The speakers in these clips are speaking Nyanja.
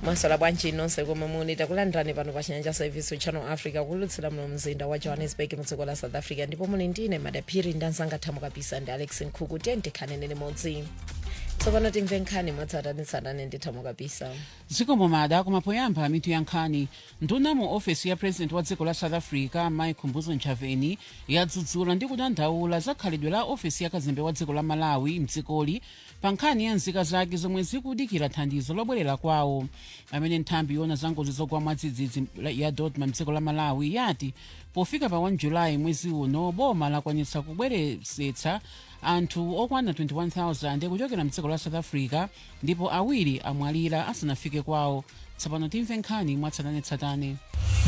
masola bwanji nonse komwe muli takulandirani pano pa chinyanja service channel africa kulutsira muno mzinda wa johannesburg mudziko la south africa ndipo muli ndine madaphiri ndanzanga thamo kapisa ndi alex nkhuku tiye ndikhanene limodzi tsopano timve nkhani mwatsatanitsatane ndi thamo kapisa zikomo mada kumapoyamba mitu ya nkhani nduna mu ofesi ya president wa dziko la south africa mike mbuzo nchaveni yadzudzula ndi kudandaula za khalidwe la ofesi ya kazembe wa dziko la malawi mdzikoli pa nkhani ya nzika zake zomwe zikudikira thandizo lobwerera kwawo amene nthambi yona za ngozi zogwa mwadzidzidzi ya dodma mdziko la malawi yati pofika pa 1 julayi mwezi uno boma lakwanitsa kubwerezetsa anthu okwana 21000 kuchokera mdziko la south africa ndipo awiri amwalira asanafike kwawo tsopano timve nkhani mwatsatanetsatane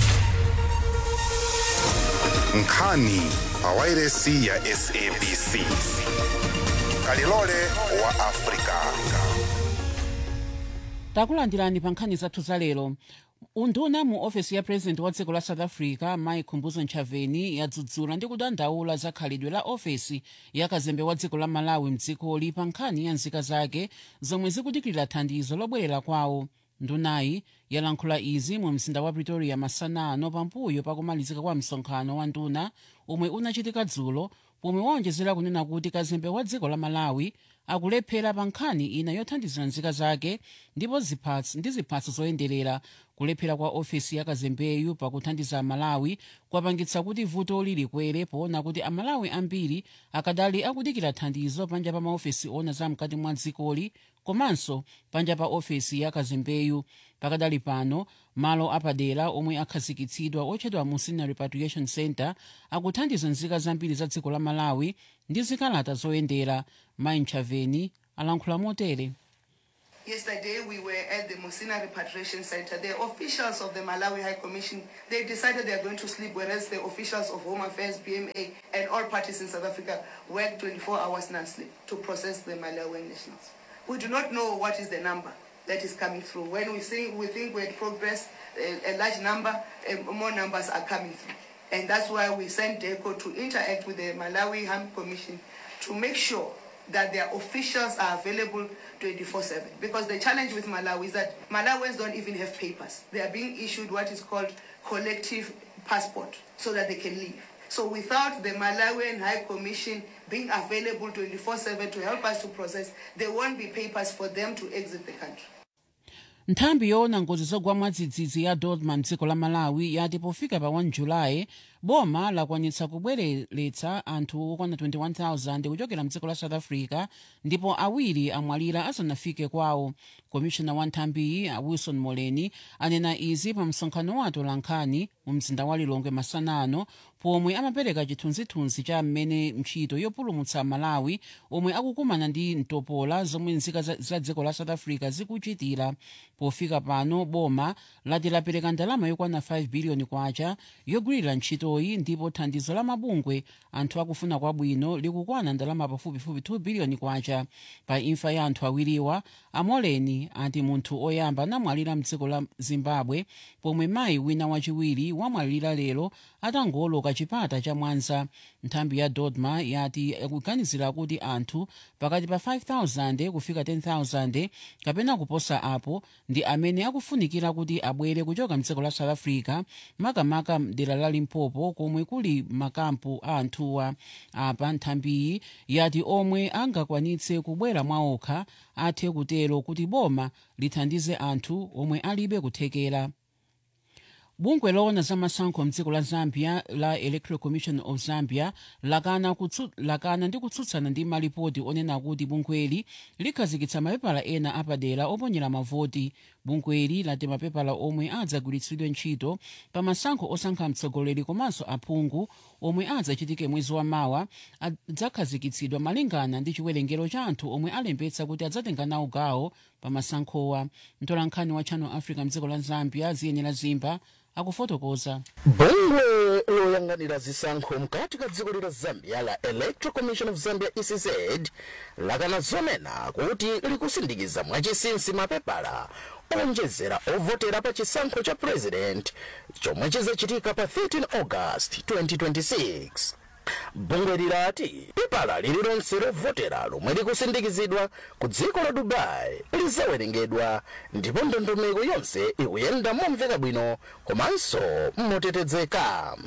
nkhani pa wairesi ya sabc kalilole wa afrika takulandirani pa nkhani zathu za lero unduna mu ofesi ya president wa dziko la south africa mike mbuzo nchaveni yadzudzula ndi kudandaula za khalidwe la ofesi ya kazembe wa dziko la malawi mdzikoli pa nkhani ya nzika zake zomwe zikudikirira thandizo lobwerera kwawo ndunayi yalankhula izi mu mzinda wa pretoria masanano pambuyo pakumalizika kwa msonkhano wa nduna omwe unachitika dzulo pomwe waonjezera kunena kuti kazembe wa dziko la malawi akulephera pa nkhani ina yothandizira nzika zake ndipo ziphatso ndi ziphatso zoyenderera kulephera kwa ofesi ya kazembeyu pakuthandiza amalawi kwapangitsa kuti vuto lilikwere poona kuti amalawi ambiri akadali akudikira thandizo panja pa maofesi ona za mkati mwa dzikoli komanso panja pa ofesi ya kazembeyu pakadali pano malo apadera omwe akhazikitsidwa otchedwa musina repatriation center akuthandiza nzika zambiri za dziko la malawi ndi zikalata zoyendera mai nchaveni alankhula motere Yesterday, we were at the Musina Repatriation Center. The officials of the Malawi High Commission, they decided they are going to sleep, whereas the officials of Home Affairs, BMA, and all parties in South Africa work 24 hours non-sleep to process the Malawian nationals. We do not know what is the number that is coming through. When we think we think we had progressed, a, a large number, uh, more numbers are coming through. And that's why we sent DECO to interact with the Malawi High Commission to make sure that their officials are available 24-7. Because the challenge with Malawi is that Malawians don't even have papers. They are being issued what is called collective passport so that they can leave. So without the Malawian High Commission being available 24-7 to help us to process, there won't be papers for them to exit the country. nthambi yoona ngozi zogwa mwadzidzidzi ya dodma mdziko la malawi yati pofika pa 1 julayi boma lakwanitsa kubwereretsa anthu okwana 21000 kuchokera mdziko la south africa ndipo awiri amwalira asanafike kwawo komishona wa nthambiyi wilson moleni anena izi pa msonkhano wa atolankhani mu mzinda wa lilongwe masanano pomwe amapereka chithunzithunzi cha mmene ntchito yopulumutsa malawi omwe akukumana ndi mtopola zomwe nzika za, za dziko la south africa zikuchitira pofika pano boma lati lapereka ndalama yokwana 5 biliyoni kwacha yogwirira ntchitoyi ndipo thandizo la mabungwe anthu akufuna kwabwino likukwana ndalama pafupifupi 2 biliyoni kwacha pa imfa ya anthu awiriwa amoleni ati munthu oyamba anamwalira mdziko la zimbabwe pomwe mayi wina wachiwiri wamwalira lero atangoloka chipata cha mwanza nthambi ya dodma yati ikuganizira kuti anthu pakati pa 5000 kufika 10000 kapena kuposa apo ndi amene akufunikira kuti abwere kuchoka mdziko la south africa makamaka mdera la limpopo komwe kuli makampu a anthuwa apa nthambiyi yati omwe angakwanitse kubwera mwaokha athe kutero kuti boma lithandize anthu omwe alibe kuthekera bungwe loona za masankho mdziko la zambia la electoral commission of zambia lakana, kutsu, lakana ndi kutsutsana ndi malipoti onena kuti bungweli likhazikitsa mapepala ena apadera oponyera mavoti bungweli lati mapepala omwe adzagwiritsidwe ntchito pa masankho osankha mtsogoleri komanso aphungu omwe adzachitike mwezi wa mawa adzakhazikitsidwa malingana ndi chiwerengero cha anthu omwe alembetsa kuti adzatenga nawo gawo pa masankhowa mtolankhani wa channel africa mdziko la zambia ziyenera zimba akufotokoza bungwe loyang'anira zisankho mkati ka dziko la zambia la electoral commission of zambia ecz lakana zonena kuti likusindikiza mwachisinsi mapepala onjezera ovotera pa chisankho cha president chomwe chizachitika pa 13 august 2026 bungwe lirati pepala lililonse lovotera lomwe likusindikizidwa ku dziko la dubai lizawerengedwa ndipo ndondomeko yonse ikuyenda momveka bwino komanso motetezeka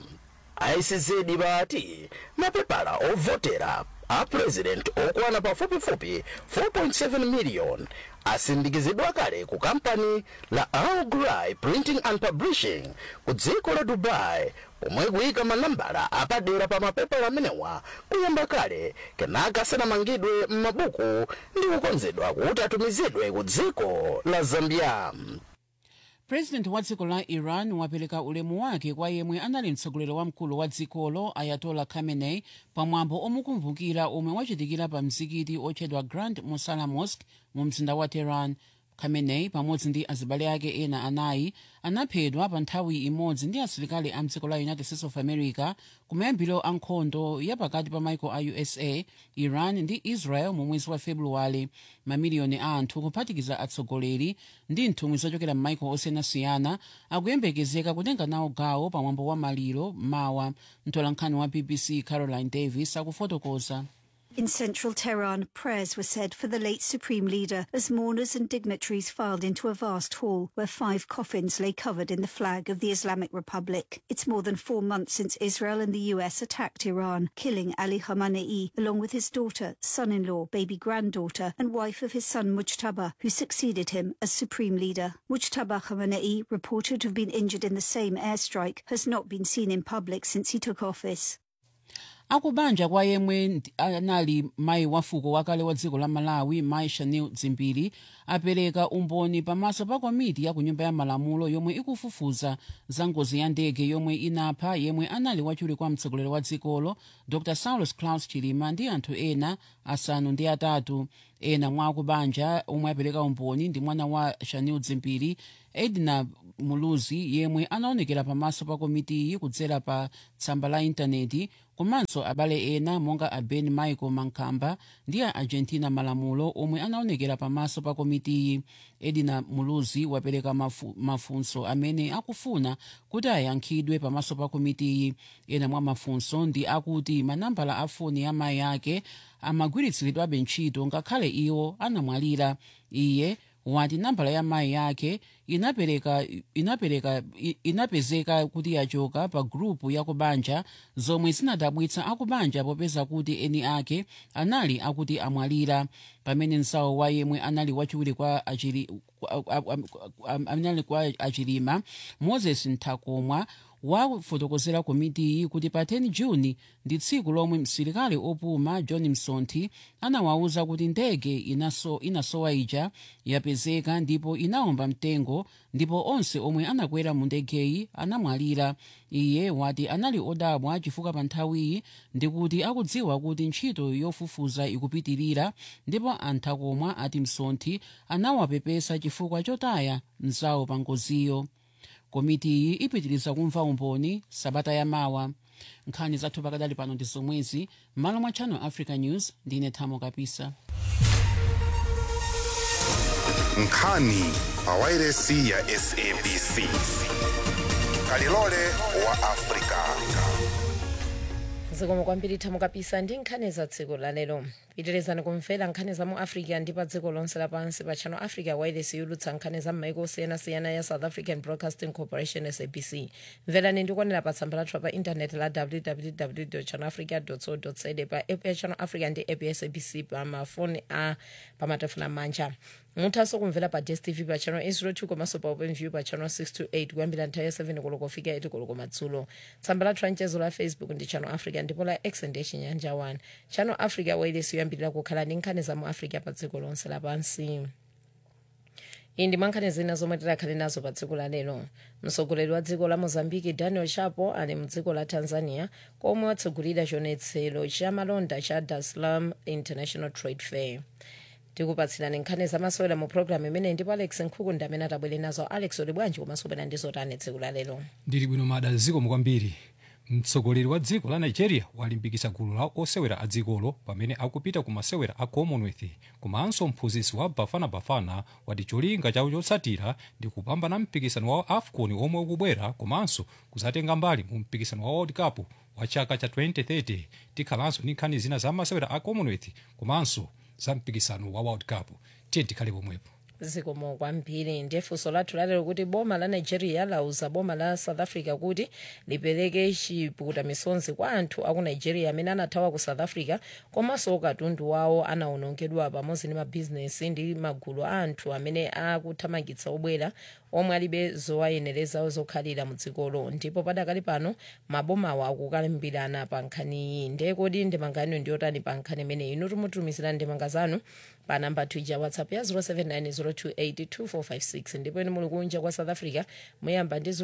icz bati mapepala ovotera a president okwana pafupifupi 4.7 million asindikizidwa kale ku kampani la Al Ghurair printing and publishing ku dziko la dubai pomwe kuyika manambala apadera pa mapepala amenewa kuyamba kale kenaka asanamangidwe m'mabuku ndi kukonzedwa kuti atumizidwe ku dziko la zambia president wa dziko la iran wapereka ulemu wake kwa yemwe anali mtsogoleri wamkulu wa dzikolo ayatola khamenei pamwambo omukumbukira omwe wachitikira pa mzikiti otchedwa grand musala mosque mu mzinda wa tehran khamenei pamodzi ndi azibale ake ena anayi anaphedwa pa nthawi imodzi ndi asilikali a mdziko la united states of america kumayambiro a nkhondo yapakati pa maiko a usa iran ndi israel mu mwezi wa februwale mamiliyoni a anthu kuphatikiza atsogoleri ndi nthumwi zochokera m'maiko osiyanasiyana akuyembekezeka kutenga nawo gawo pamwambo wa maliro mawa mtolankhani wa bbc caroline davis akufotokoza In central Tehran, prayers were said for the late supreme leader as mourners and dignitaries filed into a vast hall where five coffins lay covered in the flag of the Islamic Republic. It's more than four months since Israel and the US attacked Iran, killing Ali Khamenei along with his daughter, son-in-law, baby granddaughter, and wife of his son Mujtaba, who succeeded him as supreme leader. Mujtaba Khamenei, reported to have been injured in the same airstrike, has not been seen in public since he took office. akubanja kwa yemwe ndi- anali mayi wa fuko wakale wa dziko la malawi mayi shanil dzimbiri apereka umboni pamaso pa komiti ya ku nyumba ya malamulo yomwe ikufufuza za ngozi ya ndege yomwe inapha yemwe anali wachiwiri kwa mtsogoleri wa dzikolo dr saulus claus chilima ndi anthu ena asanu ndi atatu ena mwa akubanja omwe apereka umboni ndi mwana wa shanil dzimbiri edna muluzi yemwe anaonekera pamaso pa komitiyi kudzera pa tsamba la intaneti komanso abale ena monga a ben michael mankamba ndi a argentina malamulo omwe anaonekera pamaso pa komitiyi edina muluzi wapereka mafu, mafunso amene akufuna kuti ayankhidwe pamaso pa komitiyi ena mwa mafunso ndi akuti manambala a foni ya mayi ake amagwiritsiridwabe ntchito ngakhale iwo anamwalira iye wati nambala ya mayi yake inapereka inapereka i- inapezeka kuti yachoka pa grupu ya kubanja zomwe zinadabwitsa akubanja popeza kuti eni ake anali akuti amwalira pamene msawo wa yemwe anali wachiwiri kwa achiri kwa- a- a- a- anali kwa achilima moses nthakomwa wafotokozera komitiyi kuti pa 10 juni ndi tsiku lomwe msilikali opuma john msonthi anawawuza kuti ndege inaso, inasowa ija yapezeka ndipo inawomba mtengo ndipo onse omwe anakwera mu ndegeyi anamwalira iye wati anali odabwa chifukwa pa nthawiyi ndikuti akudziwa kuti ntchito yofufuza ikupitirira ndipo anthakomwa ati msonthi anawapepesa chifukwa chotaya mzawo pa ngoziyo komitiyi ipitiriza kumva umboni sabata yamawa nkhani zathu pakadali pano ndi zomwezi m'malo mwa channel africa news ndine thamo kapisa nkhani pa wairesi ya sabc kalilole wa afrika zikomo kwambiri thamo kapisa ndi nkhani za tsiku lalero pitirizani kumvera nkhani za mu africa ndi pa dziko lonse lapansi pa channel africa wireless yolutsa nkhani za m'maiko osiyanasiyana ya south african broadcasting corporation sabc mverani ndikuonera pa tsamba lathu pa intaneti la www channel africa co za pa app ya channel africa ndi app ya sabc pa mafoni a pamatefuna manja muthanso kumvera pa dstv pa channel 802 komanso pa openview pa channel 628 kuyambira nthawi ya 7 koloko kufika 8 koloko madzulo tsamba lathu la mchezo la facebook ndi channel africa ndipo la x ndi chinyanja 1 channel africa wireless yoyambirira kukhala ndi nkhani za mu africa pa dziko lonse lapansi iyi ndi mwankhani zina zomwe tidakhale nazo pa dziko lalero mtsogoleri wa dziko la mozambiki daniel chapo ali mdziko la tanzania komwe watsogolera chionetsero cha malonda cha dar es salaam international trade fair tikupatsirani nkhani zamasewera mu programu imeneyi ndipo alex nkhuku ndi amene atabwere nazo alex uli bwanji komanso ubwera ndi zotani tsiku lalero ndili bwino mada zikomo kwambiri mtsogoleri wa dziko la nigeria walimbikitsa gulu la osewera a dzikolo pamene akupita ku masewera a commonwealth komanso mphunzitsi wa bafana bafana wati cholinga chawo chotsatira ndi kupambana mpikisano wa afcon omwe ukubwera komanso kuzatenga mbali mu mpikisano wa world cup wa chaka cha 2030 tikhalanso ndi nkhani zina za masewera a commonwealth komanso za mpikisano wa world cup tiye tikhale pomwepo zikomo kwambiri ndiye funso lathu lalero kuti boma la nigeria lauza boma la south africa kuti lipereke chipukuta misonzi kwa anthu aku nigeria amene anathawa ku south africa komanso katundu wawo anawonongedwa pamodzi ndi mabhizinesi ndi magulu a anthu amene akuthamangitsa obwera omwe alibe zowayenereza zokhalira mu dzikolo ndipo padakali pano mabomawo akukalimbirana pa nkhaniyi ndiye kodi ndemanga yanu ndiyotani pa nkhani imeneyi inu timutumizira ndemanga zanu pa namba twitter whatsapp ya 0790282456 ndipo inu muli kunja kwa south africa muyamba ndi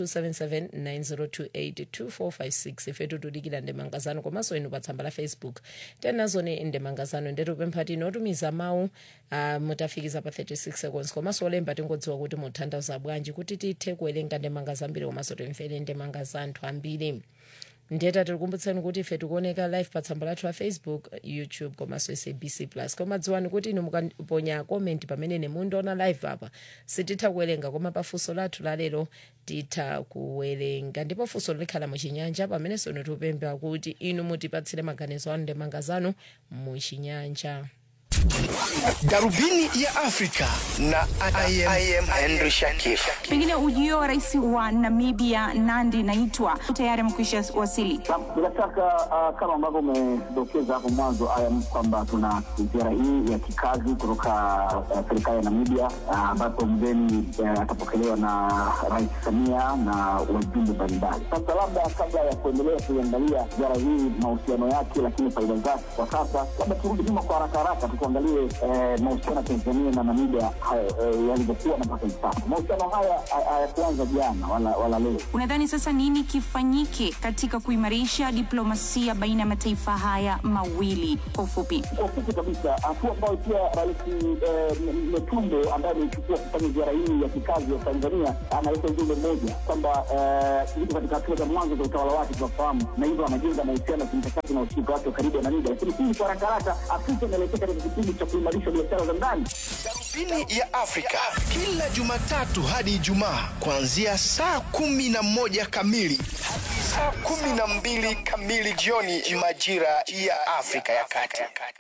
0027790282456 ifetu tudikira ndemanga zanu komanso inu pa tsamba la facebook tenazoni ndemanga zanu ndetupempha tino otumiza mawu uh, mutafikiza pa 36 seconds komanso olemba tingodziwa kuti mutanthauza bwanji kuti tithe kuwerenga ndemanga zambiri komanso timvere ndemanga za anthu ambiri ndiyeta tikukumbutsani kuti ife tikuoneka live pa tsamba lathu la facebook youtube komanso sabc plus koma dziwani kuti inu mukaponya comment pamene nemundiona live apa sititha kuwerenga koma pa funso lathu lalero titha kuwerenga ndipo funso likhala muchinyanja pamenenso inu tikupempha kuti inu mutipatsire maganizo anu ndemanga zanu muchinyanja darubini ya afrika na I am, I am henry shakif pengine ujio wa rais wa namibia nandi naitwa tayari amekwisha wasili bila shaka uh, kama ambavyo umedokeza hapo mwanzo ayam kwamba tuna ziara hii ya kikazi kutoka uh, serikali ya namibia ambapo uh, mgeni uh, atapokelewa na rais samia na wajumbe mbalimbali sasa labda kabla ya kuendelea kuiangalia ziara hii mahusiano yake lakini faida zake kwa sasa labda turudi nyuma kwa haraka haraka tukuangalie eh, mahusiano ya tanzania na namibia eh, yalivyokuwa na mpaka hivi sasa mahusiano haya hayakuanza jana wala, wala leo unadhani sasa nini kifanyike katika kuimarisha diplomasia baina ya mataifa haya mawili kwa ufupi kwa ufupi kabisa hatua ambayo pia rais metumbo ambaye ameichukua kufanya ziara hii ya kikazi ya tanzania analeta ujumbe mmoja kwamba iko katika hatua za mwanzo za utawala wake tunafahamu na hivyo anajenga mahusiano ya kimkakati na ushirika wake wa karibu na namibia lakini hii kwa haraka haraka afrika inaelekea katika kipindi cha kuimarisha biashara za ndani darubini ya afrika kila jumatatu hadi ijumaa kuanzia saa kumi na moja kamili hadi saa kumi na mbili kamili jioni majira ya afrika ya kati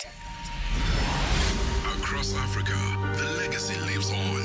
Across Africa, the legacy lives on.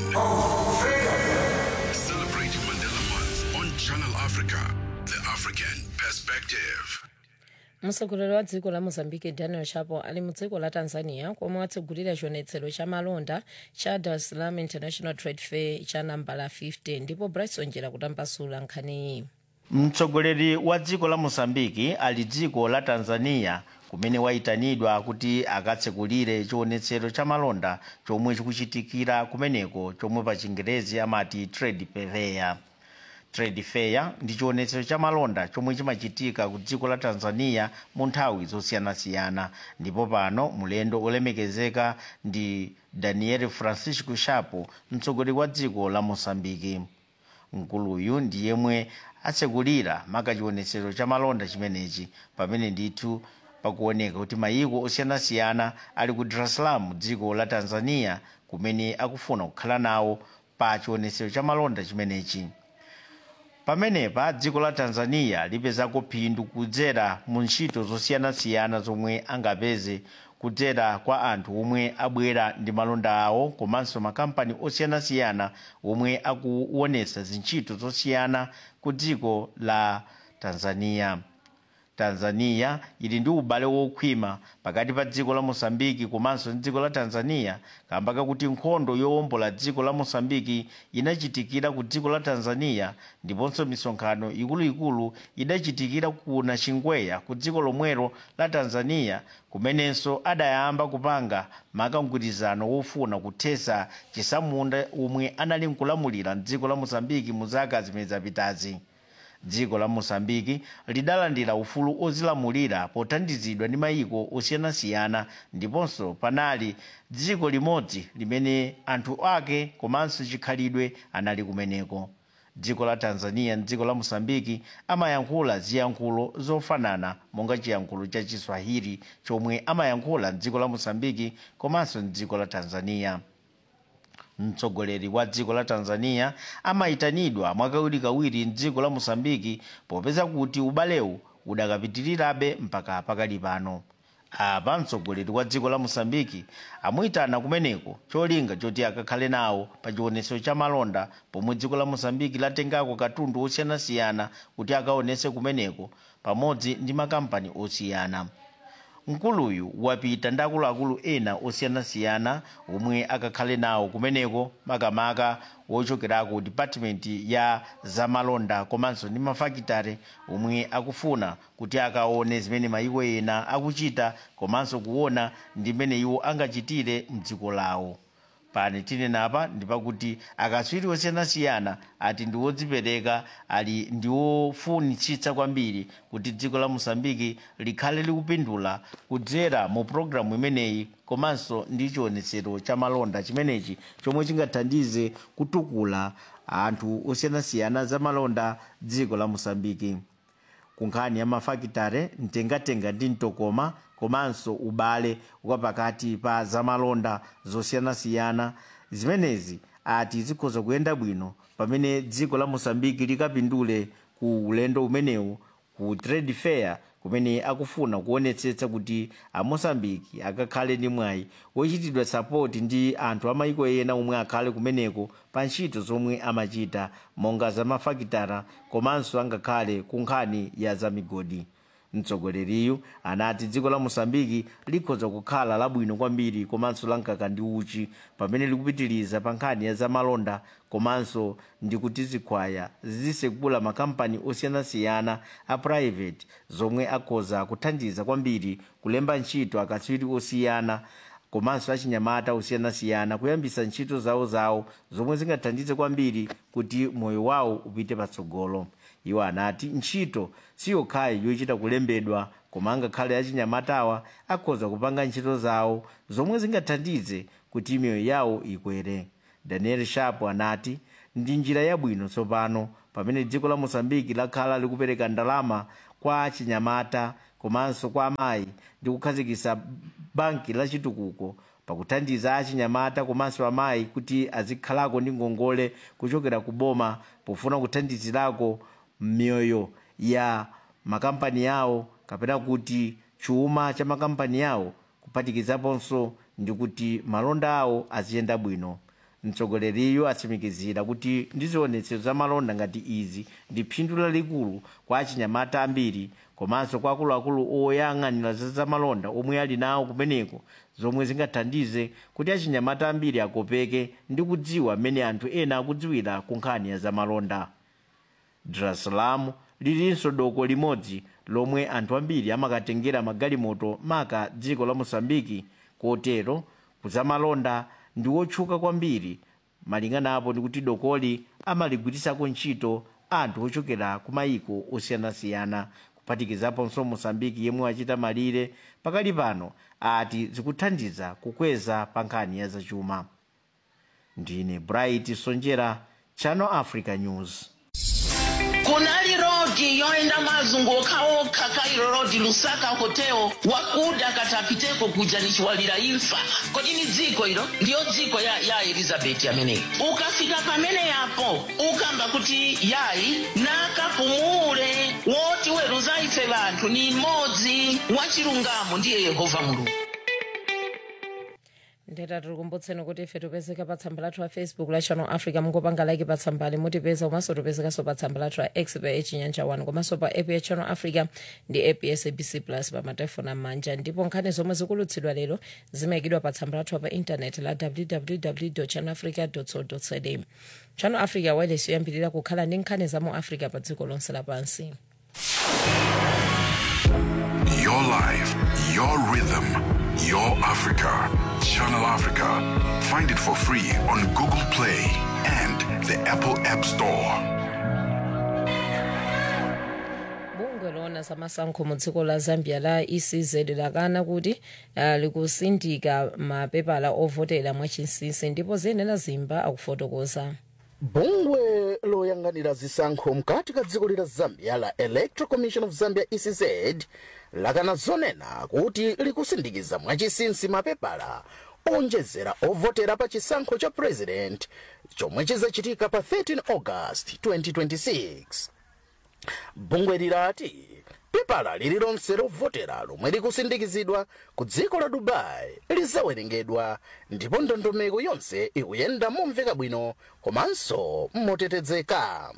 Celebrate Mandela Month on Channel Africa, the African perspective. mtsogoleri wa dziko la mozambique daniel chapo ali mu dziko la tanzania komwe watsegulira chionetsero cha malonda cha dar es salaam international trade fair cha nambala 50 ndipo bryson njera kutambasula nkhaniyi mtsogoleri wa dziko la mosambiki ali dziko la tanzania kumene wayitanidwa kuti akatsekulire chionetsero cha malonda chomwe chikuchitikira kumeneko chomwe pa chingerezi amati trade fair trade fair ndi chionetsero cha malonda chomwe chimachitika ku dziko la tanzania mu nthawi zosiyanasiyana ndipo pano mulendo olemekezeka ndi daniel francisco chapo mtsogoleri wa dziko la mosambiki mkuluyu ndi yemwe atsekulira maka chionetsero cha malonda chimenechi pamene ndithu pakuoneka kuti mayiko osiyanasiyana ali ku dar es salaam dziko la tanzania kumene akufuna kukhala nawo pa chionetsero cha malonda chimenechi pamenepa dziko la tanzania lipezako phindu kudzera mu ntchito zosiyanasiyana zomwe angapeze kudzera kwa anthu omwe abwera ndi malonda awo komanso makampani osiyanasiyana omwe akuonesa zintchito zosiyana ku dziko la tanzania tanzania ili ndi ubale wokhwima pakati pa dziko la mosambiki komanso ndi dziko la tanzania kamba kakuti nkhondo yowombola dziko la mosambiki inachitikira ku dziko la tanzania ndiponso misonkhano ikuluikulu idachitikira ku nachingwea ku dziko lomwelo la tanzania kumenenso adayamba kupanga mgwirizano wofuna kuthesa chisamunda omwe anali nkulamulira mdziko la mosambiki mu zaka zimene zapitazi dziko la mosambiki lidalandira ufulu ozilamulira pothandizidwa ndi mayiko osiyanasiyana ndiponso panali dziko limodzi limene anthu ake komanso chikhalidwe anali kumeneko dziko la tanzania ndi dziko la mosambiki amayankhula ziyankhulo zofanana monga chiyankhulo cha chiswahili chomwe amayankhula mdziko la mosambiki komanso mdziko la tanzania mtsogoleri wa dziko la tanzania amayitanidwa mwakawirikawiri mdziko la mosambiki popeza kuti ubalewu udakapitirirabe mpaka pakali pano apa mtsogoleri wa dziko la mosambiki amuyitana kumeneko cholinga choti akakhale nawo pa chionetso cha malonda pomwe dziko la mosambiki latengako katundu osiyanasiyana kuti akaonese kumeneko pamodzi ndi makampani osiyana mkuluyu wapita ndi akuluakulu ena osiyanasiyana omwe akakhale nawo kumeneko makamaka wochokerako ku department ya zamalonda komanso ndi mafakitare omwe akufuna kuti akaone zimene mayiko ena akuchita komanso kuona ndi mmene iwo angachitire mdziko lawo pani tinenapa ndipakuti akatswiri osiyanasiyana ati ndi wodzipereka ali ndi wofunitsitsa kwambiri kuti dziko la mosambiki likhale likupindula kudzera mu pologalamu imeneyi komanso ndi chionetsero cha malonda chimenechi chomwe chingathandize kutukula anthu osiyanasiyana za malonda dziko la mosambiki kunkhani ya mafakitare mtengatenga ndi mtokoma komanso ubale wa pakati pa zamalonda zosiyanasiyana zimenezi ati zikhoza kuyenda bwino pamene dziko la mosambiki likapindule ku ulendo umenewu ku trade fair kumene akufuna kuonetsetsa kuti amosambiki akakhale ndi mwayi wochitidwa sapoti ndi anthu amayiko ena omwe akhale kumeneko pa ntchito zomwe amachita monga zamafakitara komanso angakhale ku nkhani ya zamigodi mtsogoleriyu anati dziko la mosambiki likhoza kukhala labwino kwambiri komanso lankaka ndi uchi pamene likupitiriza pa nkhani ya zamalonda komanso ndi kuti zikhwaya zizisekula makampani osiyanasiyana a private zomwe akhoza kuthandiza kwambiri kulemba ntchito akatswiri osiyana komanso achinyamata osiyanasiyana kuyambisa ntchito zawo zawo zomwe zingathandize kwambiri kuti moyo wawo upite patsogolo iwo anati ntchito siyokhayi yochita kulembedwa koma angakhale achinyamatawa akhoza kupanga ntchito zawo zomwe zingathandize kuti miyoyo yawo ikwere daniel sharp anati ndi njira yabwino tsopano pamene dziko la mosambiki lakhala likupereka ndalama kwa achinyamata komanso kwa amayi ndi kukhazikisa banki la chitukuko pakuthandiza achinyamata komanso amayi kuti azikhalako ndi ngongole kuchokera ku boma pofuna kuthandizirako miyoyo ya makampani yawo kapena kuti chuma cha makampani yawo kuphatikizaponso ndi kuti malonda awo aziyenda bwino mtsogoleriyo atsimikizira kuti ndi zionetsero za malonda ngati izi ndi phindu lalikulu kwa achinyamata ambiri komanso kwa akuluakulu oyang'anira za zamalonda omwe ali nawo kumeneko zomwe zingathandize kuti achinyamata ambiri akopeke ndi kudziwa mmene anthu ena akudziwira ku nkhani ya zamalonda dar es salaam lilinso doko limodzi lomwe anthu ambiri amakatengera magalimoto maka dziko la mosambiki kotero kuzamalonda ndi wotchuka kwambiri malingana apo ndi kuti dokoli amaligwirisako ntchito anthu ochokera ku mayiko osiyanasiyana kuphatikizaponso mosambiki yemwe wachita malire pakali pano ati zikuthandiza kukweza pa nkhani ya zachuma ndine bright sonjera channel africa news kunali rodi yoenda mazunguka okha kairo rodi lusaka hoteo wakuda katapiteko kuja nichiwalira imfa kodi ni dziko ilo ndiyo dziko ya, ya elizabeti ameneyi ukafika pamene yapo ukamba kuti yayi nakapumule woti weruza ife vanthu ni mmodzi wachilungamo ndiye yehova mulungu ndeta tikukumbutseni kuti ife tipezeka pa tsamba lathu la facebook la channel africa mungopanga like pa tsambali mutipeza komanso tipezekanso pa tsamba lathu la x pa echinyanja 1 komanso pa app ya channel africa ndi app ya sabc plus pa matelefoni amanja ndipo nkhani zomwe zikulutsidwa lero zimayikidwa pa tsamba lathu pa intaneti la www channel africa co za channel africa wireless yoyambirira kukhala ndi nkhani za mu africa pa dziko lonse lapansi Your life, your rhythm, your Africa. Channel Africa. Find it for free on Google Play and the Apple App Store. bungwe loona zamasankho mu dziko la zambia la ecz lakana kuti uh, likusindika mapepala ovotera mwachinsinsi ndipo ziyenera zimba akufotokoza bungwe loyang'anira zisankho mkati ka dziko la zambia la electoral commission of zambia ecz lakana zonena kuti likusindikiza mwachisinsi mapepala onjezera ovotera pa chisankho cha president chomwe chizachitika pa 13 august 2026 bungwe lirati pepala lililonse lovotera lomwe likusindikizidwa ku dziko la dubai lizawerengedwa ndipo ndondomeko yonse ikuyenda momveka bwino komanso motetezeka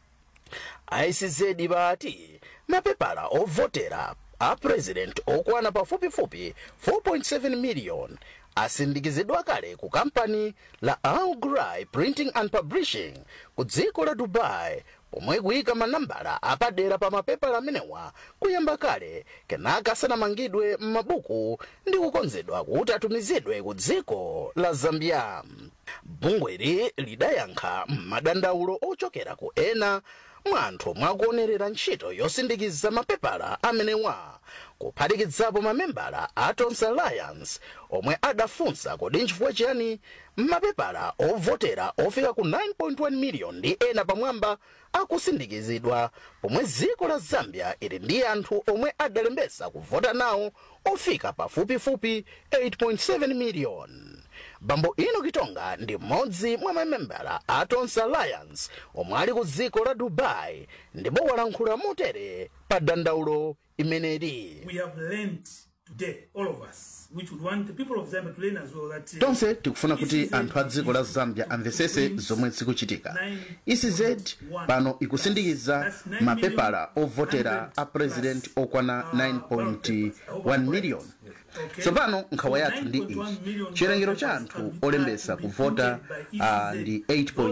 icz bati mapepala ovotera a president okwana pafupifupi 4.7 million asindikizidwa kale ku kampani la Al Ghurair printing and publishing ku dziko la dubai pomwe kuyika manambala apadera pa mapepala amenewa kuyamba kale kenaka asanamangidwe m'mabuku ndi kukonzedwa kuti atumizidwe ku dziko la zambia bungweli lidayankha m'madandaulo ochokera ku ena mwa anthu mwakuonerera ntchito yosindikiza mapepala amenewa kuphatikizapo mamembala a tonse alliance omwe adafunsa kodi nchifukwa chiyani mapepala ovotera ofika ku 9.1 million ndi ena pamwamba akusindikizidwa pomwe dziko la zambia ili ndi anthu omwe adalembesa kuvota nawo ofika pafupifupi 8.7 million bambo ino kitonga ndi mmodzi mwa mamembala a tonse alliance omwe ali ku dziko la dubai ndipo walankhula motere pa dandaulo imeneli We have learned today, all of us, which would want the people of Zambia to learn as well that uh, tonse tikufuna kuti anthu a dziko la zambia amvesese zomwe zikuchitika ecz pano ikusindikiza mapepala ovotera a president okwana 9.1 million tsopano nkhawa yathu ndi iyi chiwerengero cha anthu olembesa kuvota uh, ndi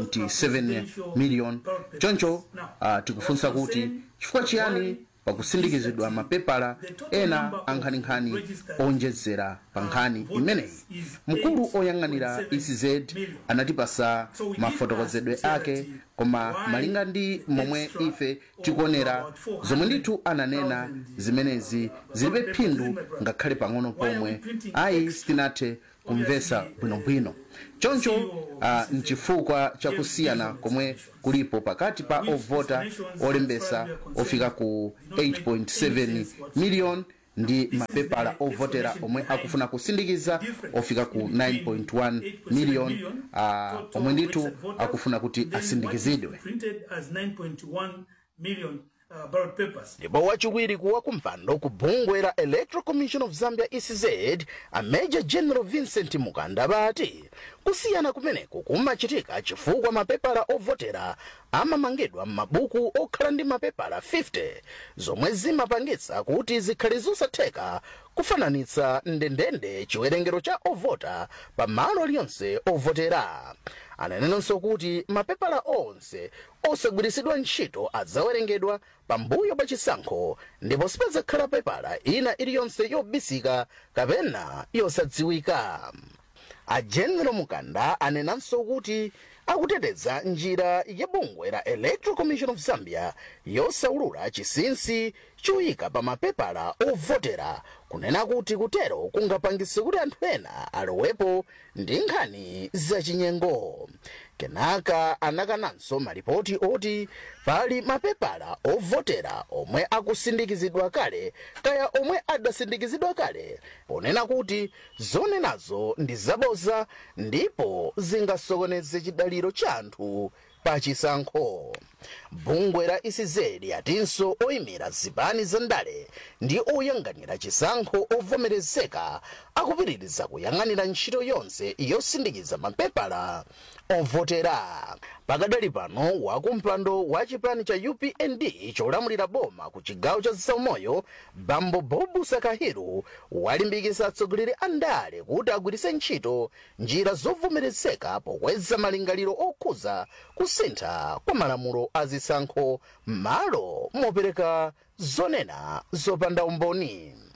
8.7 million choncho uh, tikufunsa kuti chifukwa chiyani pakusindikizidwa mapepala ena ankhaninkhani onjezera pa nkhani imeneyi mkulu oyang'anira ecz anatipasa mafotokozedwe ake koma malinga ndi momwe ife tikuonera zomwe ndithu ananena zimenezi zilibe phindu ngakhale pang'ono pomwe ayi sitinathe kumvesa bwinobwino choncho uh, nchifukwa chakusiyana komwe kulipo pakati pa ovota olembesa ofika ku 8.7 million ndi mapepala ovotera omwe akufuna kusindikiza ofika ku 9.1 million uh, omwe ndithu akufuna kuti asindikizidwe printed as 9.1 million uh, ballot papers. ndipo wachiwiri kuwa kumpando ku bungwe la electoral commission of zambia ecz a major general vincent mukanda bati kusiyana kumeneku kumachitika chifukwa mapepala ovotera amamangidwa m'mabuku okhala ndi mapepala 50 zomwe zimapangitsa kuti zikhale zosatheka kufananitsa ndendende chiwerengero cha ovota pa malo aliyonse ovotera ananenanso kuti mapepala onse osagwiritsidwa ntchito adzawerengedwa pambuyo pa chisankho ndipo sipadzakhala pepala ina iliyonse yobisika kapena yosadziwika a general mukanda anenanso kuti akuteteza njira ya bungwe la electoral commission of zambia yosaulula chisinsi choyika pa mapepala ovotera kunena kuti kutero kungapangitse kuti anthu ena alowepo ndi nkhani zachinyengo kenaka anakananso malipoti oti pali mapepala ovotera omwe akusindikizidwa kale kaya omwe adasindikizidwa kale ponena kuti zonenazo ndi zabodza ndipo zingasokoneze chidaliro cha anthu pa chisankho bungwe la ecz atinso oyimira zipani za ndale ndi oyang'anira chisankho ovomerezeka akupitiriza kuyang'anira ntchito yonse yosindikiza mapepala ovotera pakadali pano wakumpando wa chipani cha upnd cholamulira boma ku chigawo cha zaumoyo bambo bobu sakahiru walimbikitsa atsogoleri a ndale kuti agwiritse ntchito njira zovomerezeka pokweza malingaliro okhuza kusintha kwa malamulo a zisankho m'malo mopereka zonena zopanda umboni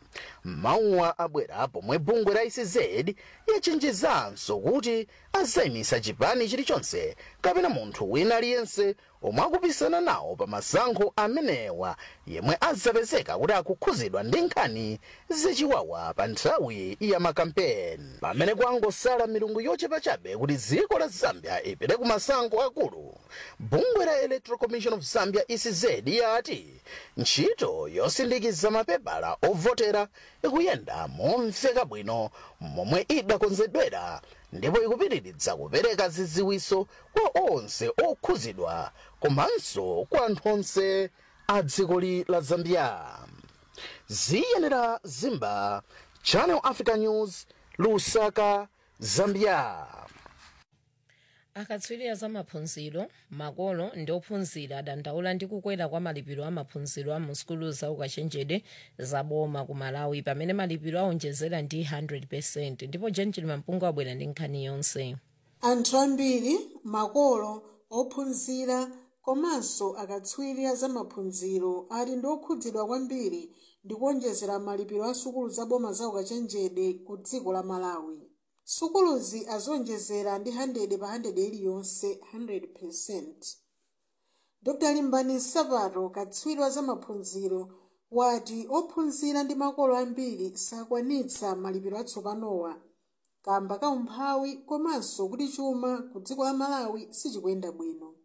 mawuwa abwera pomwe bungwe la ecz yachenjezanso kuti azayimisa chipani chilichonse kapena munthu wina aliyense omwe akupisana nawo pa masankho amenewa yemwe azapezeka kuti akukhuzidwa ndi nkhani zachiwawa pa nthawi ya makampeni pamene kwangosala milungu yochepa chabe kuti dziko la zambia ipite ku masankho akulu bungwe la electoral commission of zambia ecz yati ntchito yosindikiza mapepala ovotera ikuyenda momveka bwino momwe idakonzedwera ndipo ikupitiridza kupereka zidziwitso kwa onse okhuzidwa komanso kwa anthu onse a dzikoli la zambia ziyenera zimba channel africa news lusaka zambia akatswiri za maphunziro makolo ndi ophunzira adandaula ndi kukwera kwa malipiro a maphunziro a mu sukulu za ukachenjede za boma ku malawi pamene malipiro aonjezera ndi 100 ndipo gentil mampungu abwera ndi nkhani yonse anthu ambiri makolo ophunzira komanso akatswiri za maphunziro ali ndi okhudzidwa kwambiri ndi kuonjezera malipiro a sukulu za boma za ukachenjede ku dziko la malawi sukuluzi azonjezera ndi 100 pa 100 iliyonse 100% dr limbani sapato katswiri wa zamaphunziro wati ophunzira ndi makolo ambiri sakwanitsa malipiro atsopanowa kamba ka umphawi komanso kuti chuma ku dziko la malawi sichikuyenda bwino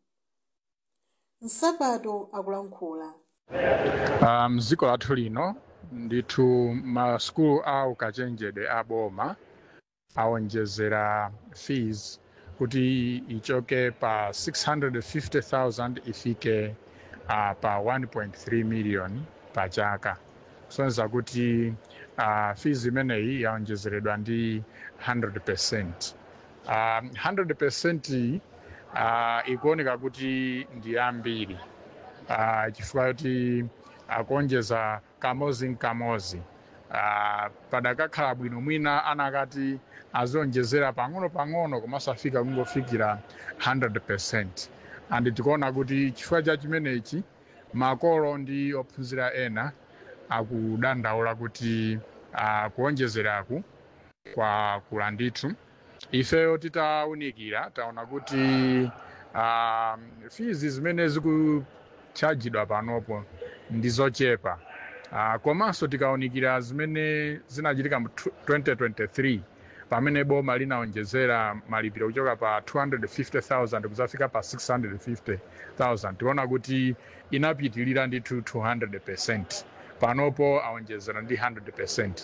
nsapato akulankhula Uh, mdziko lathu lino ndithu masukulu a ukachenjede aboma awonjezera fees kuti ichoke pa 650,000 ifike uh, pa 1.3 million pa chaka kusonyeza kuti uh, fees imeneyi yaonjezeredwa ndi 100% uh, 100% uh, ikuoneka kuti ndi yambiri uh, chifukwa kuti akuonjeza kamozi nkamozi uh, padakakhala bwino mwina anakati azionjezera pang'ono pang'ono komanso afika kungofikira 100% and tikuona kuti chifukwa cha chimenechi makolo ndi ophunzira ena akudandaula kuti uh, kuonjezeraku kwa kula ndithu ifeyo titawunikira taona kuti uh, fizi zimene zikuchajidwa panopo ndi zochepa uh, komanso tikawunikira zimene zinachitika mu 2023 pamene boma linaonjezera malipiro kuchoka pa 250,000 kuzafika pa 650,000 tiona kuti inapitilira ndithu 200% panopo aonjezera ndi 100%